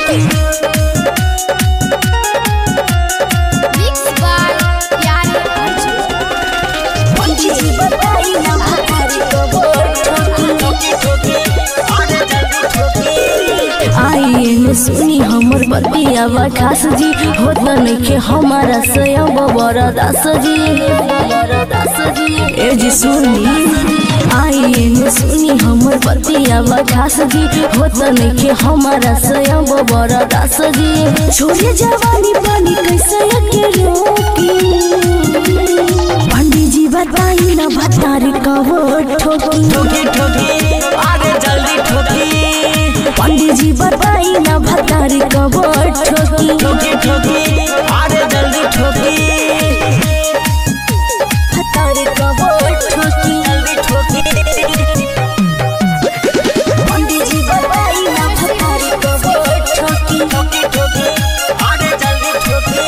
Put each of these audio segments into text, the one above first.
Mix by प्यारे अर्जुन पंडित जी बताई ना भतारी कबर ठोकी आई में सुनी हमर बतिया खास जी होत नइखे हमारा स्वयं बड़ा दास जी दास जी ए जी सुनी आई में सुनी हमर बतिया खास जी होत नइखे हमारा स्वयं बड़ा दास जी छोड़े जवानी पानी कैसे के रोकी पंडित जी बताई ना भतारी कबर ठोकी ठोकी ठोकी अरे जल्दी ठोकी पंडित जी बताई ना भतारी कबर ठोकी ठोकी ठोकी अरे जल्दी ठोकी भतारी कबर ठोकी जल्दी ठोकी पंडित जी बताई ना भतारी कबर ठोकी ठोकी ठोकी अरे जल्दी ठोकी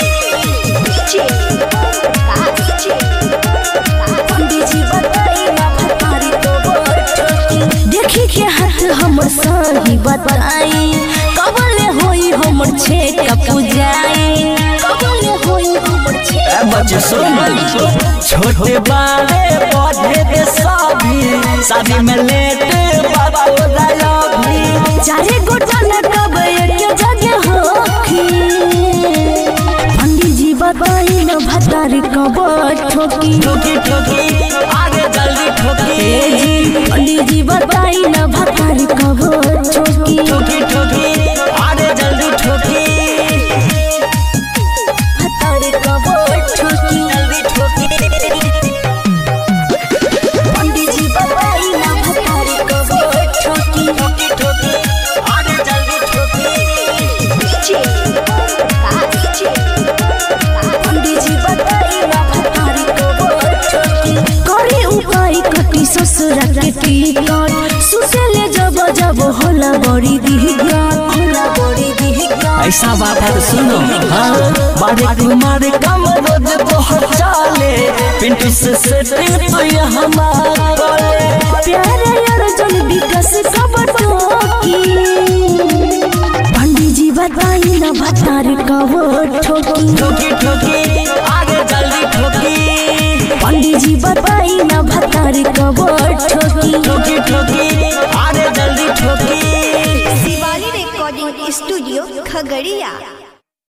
पंडित जी बताई ना भतारी कबर ठोकी देखी के हाथ हमर सही बताई कबले होई हमर छेक पूजाई कबले होई हमर ए छेक बच्चे सुन छोटे बड़े पौधे के सभी शादी में लेटे बाबा भी चारे गोटा न कब एक जगह होखी पंडित जी बताई न भतारी कबर ठोकी ठोकी ठोकी अरे जल्दी ठोकी ए जी पंडित जी बताई न भतारी कबर ठोकी ठोकी ठोकी अरे जल्दी ठोकी भतारी कबर ठोकी जल्दी ठोकी पंडित जी बताई न भतारी कबर ठोकी ठोकी ठोकी अरे जल्दी ठोकी पंडित जी बताई न भतारी कबर ठोकी करे उपाय कटी ससुरा के टिकट सुसेले जब जब होला बड़ी दिहगात होला बड़ी दिहगात ऐसा बात है तो सुनो हाँ बड़े कुमार कम रोज बहुत चाले पिंटू से सेटिंग तो ये हमारा प्यारे अर्जुन विकास कबर ठोकी पंडित जी बताई न भतारी कबर ठोकी ठोकी ठोकी आगे जल्दी ठोकी पंडित जी बताई न भतारी कबर ठोकी ठोकी ठोकी आगे जल्दी ठोकी शिवाली रिकॉर्डिंग स्टूडियो खगड़िया